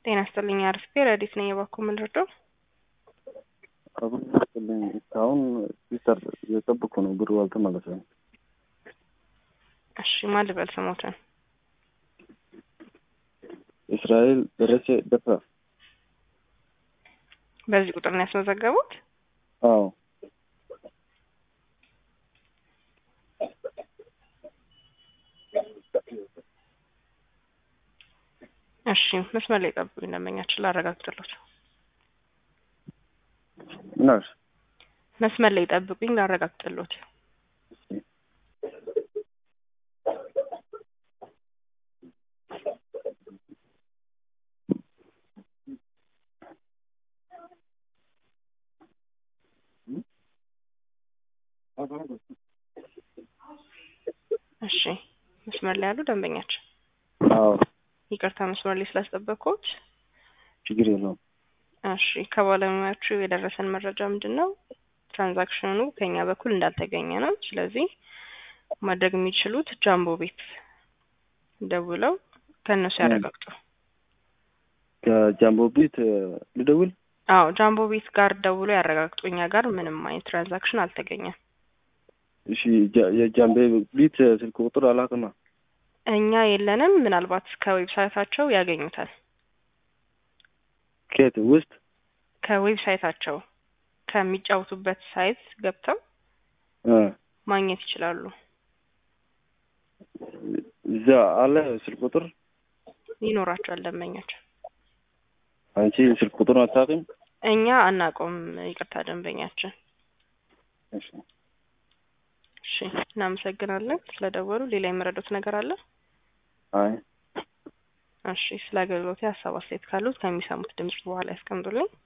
ጤና ይስጥልኝ አርፍቴ ረዲት ነኝ። የባኮ ምን ልርዳው? አሁን ይስጥልኝ እስካሁን ሲሰር እየጠበኩ ነው፣ ብሩ አልተመለሰም። እሺ ማን ልበል ስሞትን? እስራኤል ደረሴ ደፋ። በዚህ ቁጥር ነው ያስመዘገቡት? አዎ እሺ መስመር ላይ ጠብቁኝ፣ ደንበኛችን ላረጋግጥሎት። ምናሽ መስመር ላይ ጠብቁኝ፣ ላረጋግጥሎት። እሺ መስመር ላይ ያሉ ደንበኛችን አዎ ይቅርታ መስመር ላይ ስላስጠበቅኩት። ችግር የለውም። እሺ ከባለሙያዎቹ የደረሰን መረጃ ምንድን ነው? ትራንዛክሽኑ ከኛ በኩል እንዳልተገኘ ነው። ስለዚህ ማድረግ የሚችሉት ጃምቦ ቤት ደውለው ከእነሱ ያረጋግጡ። ከጃምቦ ቤት ልደውል? አዎ ጃምቦ ቤት ጋር ደውሎ ያረጋግጡ። እኛ ጋር ምንም አይነት ትራንዛክሽን አልተገኘም። እሺ ጃ- የጃምቦ ቤት ስልክ ቁጥር አላክማ። እኛ የለንም። ምናልባት ከዌብሳይታቸው ያገኙታል። ከየት ውስጥ? ከዌብሳይታቸው ከሚጫወቱበት ሳይት ገብተው እ ማግኘት ይችላሉ። እዛ አለ ስልክ ቁጥር። ይኖራቸዋል ደንበኛቸው። አንቺ ስልክ ቁጥሩን አታውቂም? እኛ አናውቀውም። ይቅርታ ደንበኛችን። እሺ እሺ እናመሰግናለን ስለደወሉ። ሌላ የመረዱት ነገር አለ? አይ እሺ ስለ አገልግሎት ሀሳብ አስተያየት ካሉት ከሚሰሙት ድምጽ በኋላ ያስቀምጡልኝ።